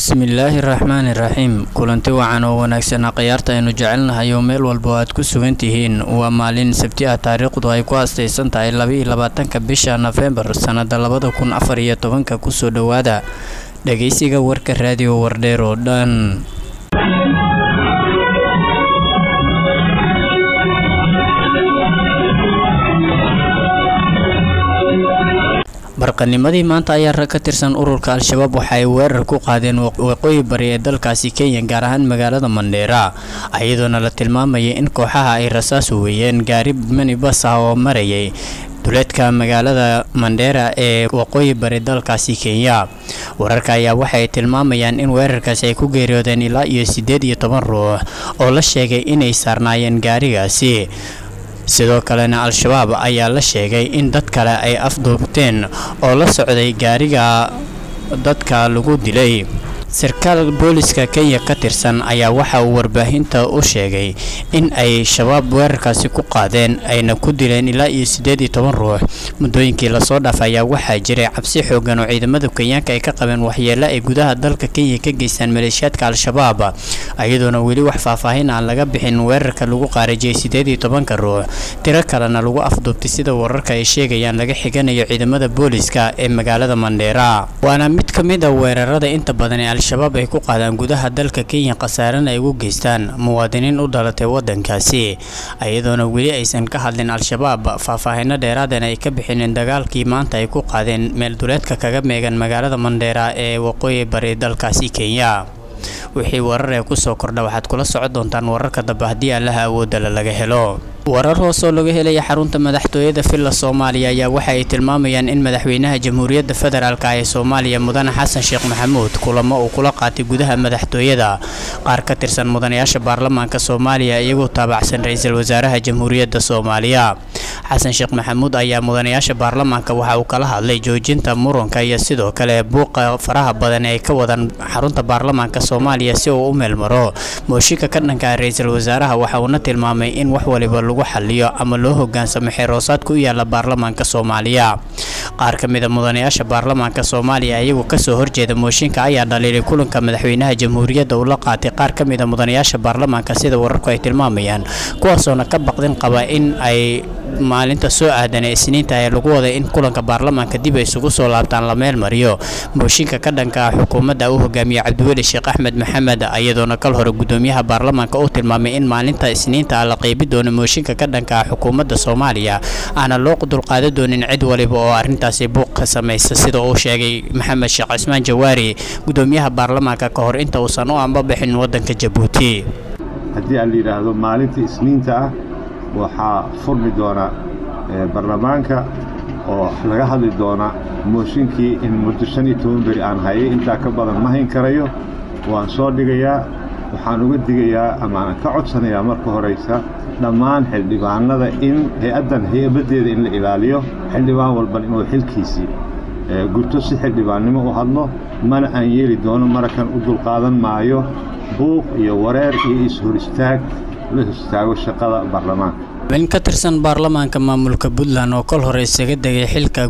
bismillaahi raxmaani raxiim kulanti wacan oo wanaagsanaa khiyaarta aynu jecelnahay oo meel walba oo aad ku sugan tihiin waa maalin sabti ah taariikhdu ay ku astaysan tahay labaiyo labaatanka bisha nofembar sannada labada kun afar iyo tobanka kusoo dhowaada dhageysiga warka raadiyo wardheer oo dhan barqanimadii maanta ayaa rag ka tirsan ururka al-shabaab waxa ay weerar ku qaadeen waqooyi bari ee dalkaasi kenya gaar ahaan magaalada mandheera iyadoona la tilmaamayay in kooxaha ay rasaas weeyeen gaari minibas ah oo marayay duleedka magaalada mandheera ee waqooyi bari dalkaasi kenya wararka ayaa waxay tilmaamayaan in weerarkaasi ay ku geeriyoodeen ilaa iyo siddeed iyo toban ruux oo la sheegay inay saarnaayeen gaarigaasi sidoo kalena al-shabaab ayaa la sheegay in dad kale ay afduubteen oo la socday gaariga dadka lagu dilay sarkaal booliska kenya ka tirsan ayaa waxa uu warbaahinta u sheegay in ay shabaab weerarkaasi ku qaadeen ayna ku dileen ilaa iyo siddeed iyo toban ruux muddooyinkii lasoo dhaafay ayaa waxaa jiray cabsi xoogan oo ciidamada kenyaanka ay ka qabeen waxyeelo ay gudaha dalka kenya ka geystaan maleeshiyaadka al-shabaab iyadoona weli wax faahfaahin aan laga bixin weerarka lagu qaarajiyay siddeed iyo tobanka ruux tiro kalena lagu afduubtay sida wararka ay sheegayaan laga xiganayo ciidamada booliska ee magaalada mandheera waana mid ka mid a weerarada inta badan ee al-shabaab ay ku qaadaan gudaha dalka kenya khasaarana ay ugu geystaan muwaadiniin u dhalatay wadankaasi iyadoona weli aysan ka hadlin al-shabaab faahfaahino dheeraadan ay ka bixineen dagaalkii maanta ay ku qaadeen meel duleedka kaga meegan magaalada mandheera ee waqooyi bari dalkaasi kenya wixii warar ee kusoo kordha waxaad kula socon doontaan wararka dambe haddii allaha awoodala laga helo warar hoos oo laga helaya xarunta madaxtooyada villa soomaaliya ayaa waxa ay tilmaamayaan in madaxweynaha jamhuuriyadda federaalk ee soomaaliya mudane xasan sheekh maxamuud kulamo uu kula qaatay gudaha madaxtooyada qaar ka tirsan mudanayaasha baarlamaanka soomaaliya iyagoo taabacsan ra-iisul wasaaraha jamhuuriyadda soomaaliya xasan sheekh maxamuud ayaa mudanayaasha baarlamaanka waxa uu kala hadlay joojinta muranka iyo sidoo kale buuqa faraha badan ee ka wadan xarunta baarlamaanka soomaaliya si uu u meelmaro mooshinka ka dhanka ra-iisul wasaaraha waxa uuna tilmaamay in wax waliba lagu xaliyo ama loo hogaansamo xeeroosaadka u yaala baarlamaanka soomaaliya qaar ka mid a mudanayaasha baarlamaanka soomaaliya iyagoo kasoo horjeeda mooshinka ayaa dhaliilay kulanka madaxweynaha jamhuuriyadda uu la qaatay qaar ka mid a mudanayaasha baarlamaanka sida wararku ay tilmaamayaan kuwaasoona ka baqdin qaba in ay maalinta soo aadan ee isniinta ee lagu waday in kulanka baarlamaanka dib ay isugu soo laabtaan la meel mariyo mooshinka ka dhanka ah xukuumadda uu hogaamiye cabdiweli sheekh axmed maxamed iyadoona kal hore gudoomiyaha baarlamaanka uu tilmaamay in maalinta isniinta la qeybi doono mooshinka ka dhanka ah xukuumadda soomaaliya aana loo dulqaadan doonin cid waliba oo arrintaasi buuq ka samaysa sida uu sheegay maxamed sheekh cismaan jawaari gudoomiyaha baarlamaanka ka hor inta uusan u ambabixin wadanka jabuuti haddii aan la yidhaahdo maalinta isniinta ah waxaa furmi doona baarlamaanka oo laga hadli doona mooshinkii in muddo shan iyo toban beri aan hayay intaa ka badan ma hayn karayo waan soo dhigayaa waxaan uga digayaa ama aan ka codsanayaa marka horaysa dhammaan xildhibaanada in hay-addan hay-abaddeeda in la ilaaliyo xildhibaan walban inuu xilkiisii gurto si xildhibaannimo u hadlo mana aan yeeli doono marakan u dulqaadan maayo buuq iyo wareer iyo is-hor istaag la hor istaago shaqada baarlamaanka in ka tirsan baarlamaanka maamulka puntland oo kol hore isaga degay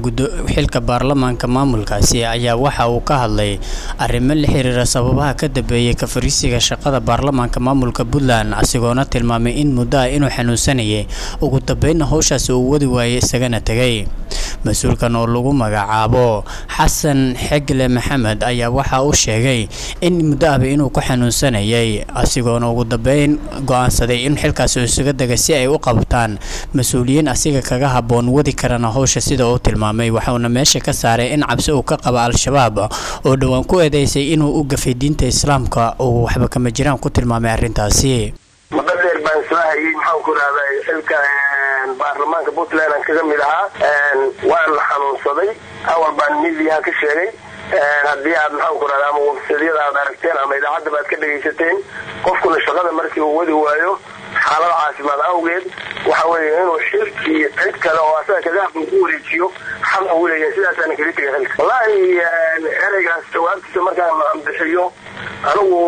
xilka baarlamaanka maamulkaasi ayaa waxa uu ka hadlay arrimo la xiriira sababaha ka dambeeyey ka fariisiga shaqada baarlamaanka maamulka puntland asigoona tilmaamay in muddo ah inuu xanuunsanayay ugu dambeynna howshaasi uu wadi waayay isagana tegay mas-uulkan oo lagu magacaabo xasan xegle maxamed ayaa waxa uu sheegay in muddo ahba inuu ku xanuunsanayay asigoona ugu dambeyn go-aansaday in xilkaasi uu isaga degay si ay u qabtaan mas-uuliyiin asiga kaga habboon wadi karana howsha sida uu tilmaamay waxauna meesha ka saaray in cabsi uu ka qaba al-shabaab oo dhowaan ku eedeysay inuu u gafay diinta islaamka uu waxba kama jiraan ku tilmaamay arrintaasi muddo dheer baan soo hayay maxaan ku rahday xilka baarlamaanka puntland aan kaga mid ahaa waan la xanuunsaday awal baan midiyaha ka sheegay haddii aad maxaan ku rahda ama websadyada aad aragteen ama idaacadda aad ka dhegaysateen qofkuna shaqada markii uu wadi waayo xaalada caafimaad awgeed waxa weeye inuu xilkii cid kale oo asaga kagaafan ku wareejiyo xaq uu leeyahay sidaasaana kaga tegay xilka wallaahi ereygaas jawaabtiisa markaan bixiyo anigu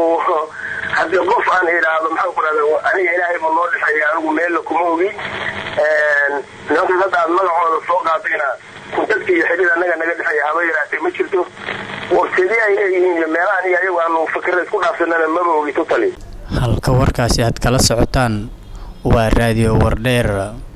haddii qof aan idhaahdo maxaan ku rahda aniga ilaahay buu noo dhexeeya anigu meella kuma ogi nimankaas hadda aad magacooda soo qaadayna dadka iyo xidhiid annaga naga dhexeeya haba yaraatee ma jirto warseedii ay leeyihiin iyo meelahan iyo ayagu aanu fikra isku dhaafsanana maba ogito tali halka warkaasi aad kala socotaan waa raadiyo wardheer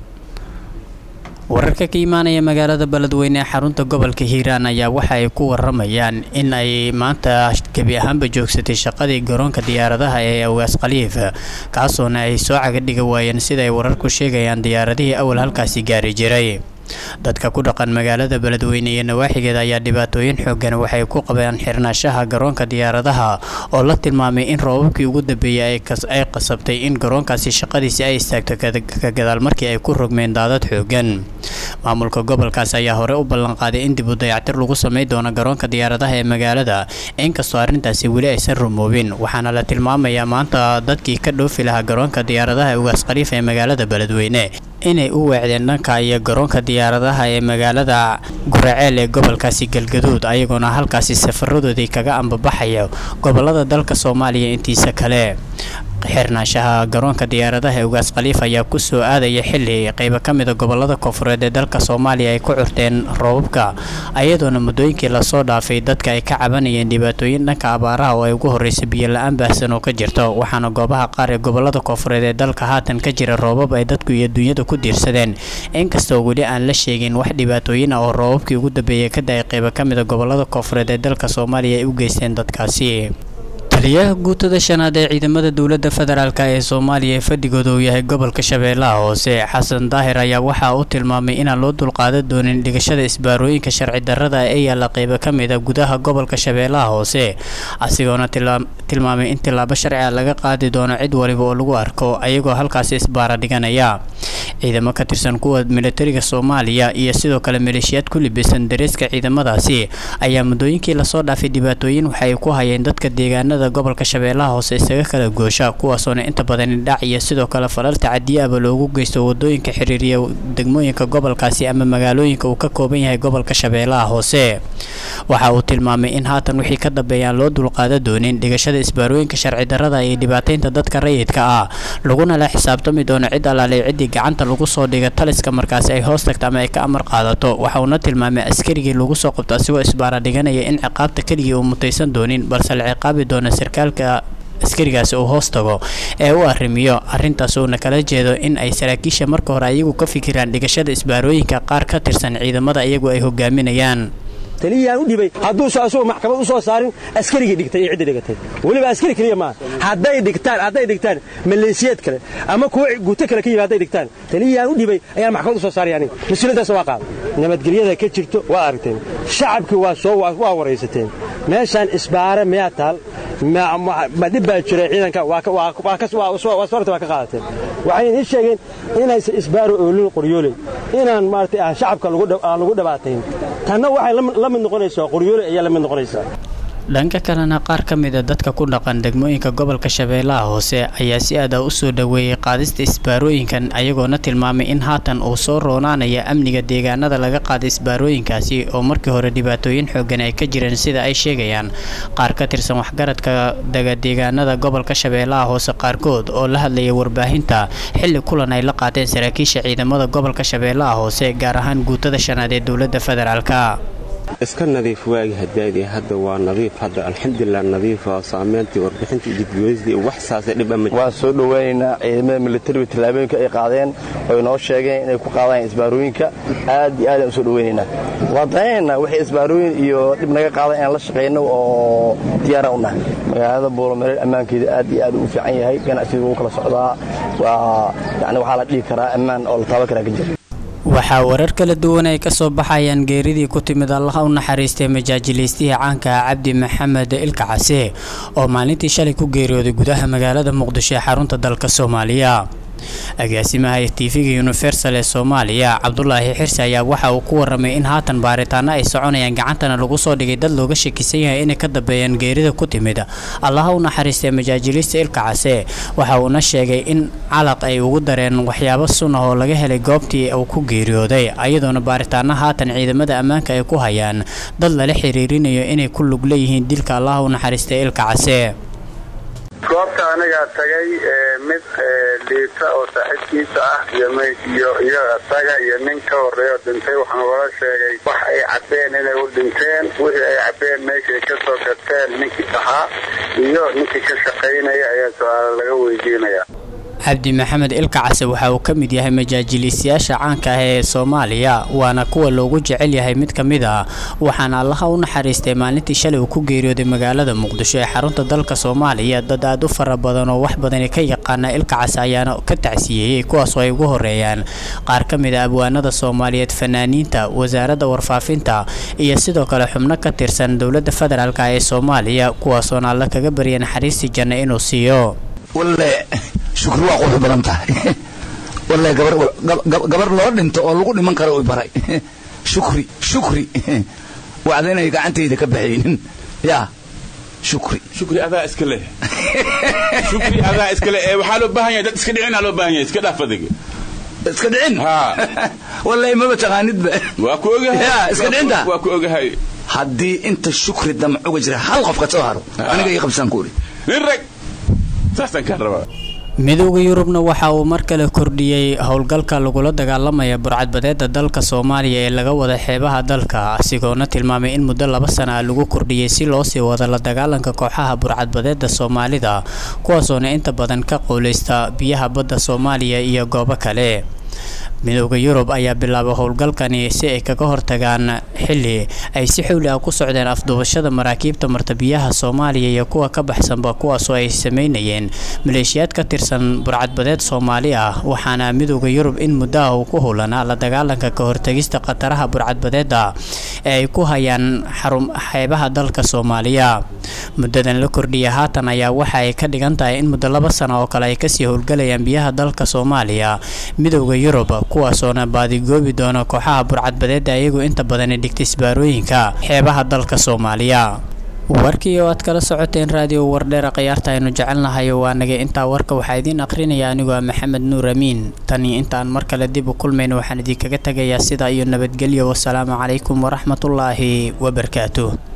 wararka ka imaanaya magaalada beledweyne ee xarunta gobolka hiiraan ayaa waxa ay ku waramayaan in ay maanta gebi ahaanba joogsatay shaqadii garoonka diyaaradaha ee awaas khaliif kaasoona ay soo cagadhiga waayeen sida ay wararku sheegayaan diyaaradihii awal halkaasi gaari jiray dadka ku dhaqan magaalada beledweyne iyo nawaaxigeeda ayaa dhibaatooyin xoogan waxay ku qabeen xirnaashaha garoonka diyaaradaha oo la tilmaamay in roobabkii ugu dambeeyay ay qasabtay in garoonkaasi shaqadiisi ay istaagto ka gadaal markii ay ku rogmeen daadad xoogan maamulka gobolkaas ayaa hore u ballanqaaday in dib u dayactir lagu samay doono garoonka diyaaradaha ee magaalada inkastoo arrintaasi weli aysan rumoobin waxaana la tilmaamayaa maanta dadkii ka dhoofi lahaa garoonka diyaaradaha ugaas khaliif ee magaalada beledweyne inay u weecdeen dhanka iyo garoonka diyaaradaha ee magaalada guraceel ee gobolkaasi galgaduud ayagoona halkaasi safaradoodii kaga ambabaxaya gobolada dalka soomaaliya intiisa kale xirnaashaha garoonka diyaaradaha ee ugaas khaliif ayaa ku soo aadaya xili qaybo ka mida gobolada koonfureed ee dalka soomaaliya ay ku curteen roobabka ayadoona muddooyinkii lasoo dhaafay dadka ay ka cabanayeen dhibaatooyin dhanka abaaraha oo ay ugu horreysay biyo la-aan baahsan oo ka jirto waxaana goobaha qaar ee gobolada koonfureed ee dalka haatan ka jira roobab ay dadku iyo dunyada ku diirsadeen inkastoo weli aan la sheegin wax dhibaatooyin ah oo roobabkii ugu dambeeyay ka da-ay qaybo ka mida gobolada koonfureed ee dalka soomaaliya ay u geysteen dadkaasi taliyaha guutada shanaad ee ciidamada dowladda federaalk ee soomaaliya ee fadhigooda uu yahay gobolka shabeellaha hoose xasan daahir ayaa waxaa uu tilmaamay inaan loo dulqaadan doonin dhigashada isbaarooyinka sharci darrada ee yaalla qaybo ka mid a gudaha gobolka shabeellaha hoose asigoona tilmaamay in tillaabo sharciga laga qaadi doono cid waliba oo lagu arko ayagoo halkaasi isbaara dhiganaya ciidamo ka tirsan kuwa militariga soomaaliya iyo sidoo kale maleeshiyaad ku libisan dareeska ciidamadaasi ayaa muddooyinkii lasoo dhaafay dhibaatooyin waxay ku hayeen dadka deegaanada gobolka shabeellaha hoose isaga kala goosha kuwaasoona inta badan indhac iyo sidoo kale falal tacadiyaaba loogu geysto wadooyinka xiriiriya degmooyinka gobolkaasi ama magaalooyinka uu ka kooban yahay gobolka shabeellaha hoose waxa uu tilmaamay in haatan wixii ka dambeeyaan loo dulqaada doonin dhigashada isbaarooyinka sharci darrada iyo dhibaataynta dadka rayidka ah laguna la xisaabtami doono cid alaalay ciddii gacanta lagu soo dhiga taliska markaasi ay hoos tagto ama ay ka amar qaadato waxa uuna tilmaamay askarigii lagu soo qabto asigoo isbaara dhiganaya in ciqaabta keligii uu mutaysan doonin balse la ciqaabi doono sarkaalka askarigaasi uu hoos tago ee u arrimiyo arrintaas uuna kala jeedo in ay saraakiisha marka hore ayagu ka fikiraan dhigashada isbaarooyinka qaar ka tirsan ciidamada iyagu ay hogaaminayaan taliyaan u dhibay hadduusa asagoo maxkamad u soo saarin askarigii dhigtay iyo ciddi dhigatay weliba askari keliya maaha hadday dhigtaan hadday dhigtaan maleesiyeed kale ama kuwa guuto kale ka yimi hadday dhigtaan taliyaan u dhibay ayaan maxkamad u soo saaraya aniga mas-uuliyaddaas waa qaada nabadgelyada ka jirto waa aragteen shacabkii waa soo waa waraysateen meeshaan isbaare miyaa taal ma dhib baa jira ciidanka waasorta waa ka qaadateen waxay ii sheegeen inaysan isbaaro oolin qoryooley inaan maaragtay aan shacabka aan lagu dhabaatayn tanna waxay la mid noqonaysaa qoryooley ayaa la mid noqonaysaa dhanka kalena qaar ka mida dadka ku dhaqan degmooyinka gobolka shabeellaha hoose ayaa si aada u soo dhoweeyey qaadista isbaarooyinkan ayagoona tilmaamay in haatan uu soo roonaanaya amniga deegaanada laga qaaday isbaarooyinkaasi oo markii hore dhibaatooyin xoogan ay ka jireen sida ay sheegayaan qaar ka tirsan waxgaradka daga deegaanada gobolka shabeellaha hoose qaarkood oo la hadlayay warbaahinta xilli kulan ay la qaateen saraakiisha ciidamada gobolka shabeellaha hoose gaar ahaan guutada shanaad ee dowladda federaalka iska nadiif waagi hadaadii hadda waa nadiif hadda alxamdulilah nadiifa saamayntii warbixintii dibgoysdii wax saasay dhib ama waan soo dhowaynaynaa ciidamada militariga tallaabooyinka ay qaadeen oy noo sheegeen inay ku qaadaan isbaarooyinka aad iyo aadaan u soo dhowaynaynaa waan danaynaynaa wixii isbaarooyin iyo dhib naga qaadan inaan la shaqayno oo diyaaraan u nahay magaalada buulomareer ammaankeeda aad iyo aad u fiican yahay ganacsiga wuu kala socdaa waa yani waxaa la dhihi karaa ammaan oo la taaban karaa ka jira waxaa warar kala duwan ay kasoo baxayaan geeridii ku timid allaha u naxariistay majaajilaystihii caanka ah cabdi maxamed ilka case oo maalintii shalay ku geeriyooday gudaha magaalada muqdisho ee xarunta dalka soomaaliya agaasimaha tv-ga universal ee soomaaliya cabdulaahi xirsi ayaa waxa uu ku waramay in haatan baaritaano ay soconayaan gacantana lagu soo dhigay dad looga shakisan yahay inay ka dambeeyaan geerida ku timid allaha u naxariistay majaajilista ilka case waxa uuna sheegay in calaq ay ugu dareen waxyaabo sun ah oo laga helay goobtii uu ku geeriyooday ayadoona baaritaano haatan ciidamada ammaanka ay ku hayaan dad lala xiriirinayo inay ku lug leeyihiin dilka allaha u naxariistay ilka case goobta anigaa tagay mid liita oo saaxiibkiisa ah iyo iyo isaga iyo nin ka horeeyo dhintay waxaan ugala sheegay wax ay cabbeen inay u dhinteen wixii ay cabbeen meeshay ka soo gateen ninkii ahaa iyo ninkii ka shaqaynaya ayaa su-aala laga weydiinaya cabdi maxamed ilka case waxa uu ka mid yahay majaajiliisayaasha caanka ah ee soomaaliya waana kuwa loogu jecel yahay mid ka mid ah waxaana allaha u naxariistay maalintii shalay uu ku geeriyooday magaalada muqdisho ee xarunta dalka soomaaliya dad aad u fara badan oo wax badani ka yaqaana ilka case ayaana ka tacsiyeeyey kuwaasoo ay ugu horeeyaan qaar ka mid a abwaanada soomaaliyeed fanaaniinta wasaaradda warfaafinta iyo sidoo kale xubno ka tirsan dowladda federaalk ee soomaaliya kuwaasoona alla kaga barya naxariistii janna inuu siiyo shukri waa qurux badan tahay wallahi gabar loo dhinto oo lagu dhiman karo i baray shukri shukri wacda inay gacantayda ka baxaynin yaa shukri shukri adaa iska leh shukri adaa iska leh ee waxaa loo baahan yahay dad iska dhicin aa loo baahan yahay iska dhaaf adiga iska dhicin wallahi maba taqaanidba waa ku ogahay yaa iska dhicinta waa ku ogahay haddii inta shukri damcuga jira hal qof ka soo haro aniga ii qabsaan ku uri nin rag saasaan kaan rabaa midooda yurubna waxa uu mar kale kordhiyey howlgalka lagula dagaalamaya burcadbadeeda dalka soomaaliya ee laga wada xeebaha dalka asigoona tilmaamay in muddo laba sana ah lagu kordhiyey si loo sii wado la dagaalanka kooxaha burcadbadeeda soomaalida kuwaasoona inta badan ka qowleysta biyaha badda soomaaliya iyo goobo kale midooda yurub ayaa bilaabay howlgalkani si ay kaga hortagaan xili ay si xowli ah ku socdeen afduubashada maraakiibta martabiyaha soomaaliya iyo kuwa ka baxsanba kuwaasoo ay sameynayeen maleeshiyaad ka tirsan burcadbadeed soomaali ah waxaana midooda yurub in muddaha uu ku howlanaa la dagaalanka ka hortagista khataraha burcadbadeeda ee ay ku hayaan xarum xeebaha dalka soomaaliya muddadan la kordhiya haatan ayaa waxa ay ka dhigan tahay in muddo laba sano oo kale ay kasii howlgalayaan biyaha dalka soomaaliya midooda yurub kuwaasoona baadigoobi doona kooxaha burcadbadeeda iyagu inta badani dhigtay isbaarooyinka xeebaha dalka soomaaliya warkii oo aad kala socoteen raadiyo wardheera khiyaarta aynu jecelnahay waa nagay intaa warka waxaa idiin aqrinaya anigoo maxamed nuur amiin tani intaan mar kale dib u kulmayno waxaan idinkaga tegayaa sidaa iyo nabadgelyo wasalaamu calaykum waraxmatullaahi wabarakaatuh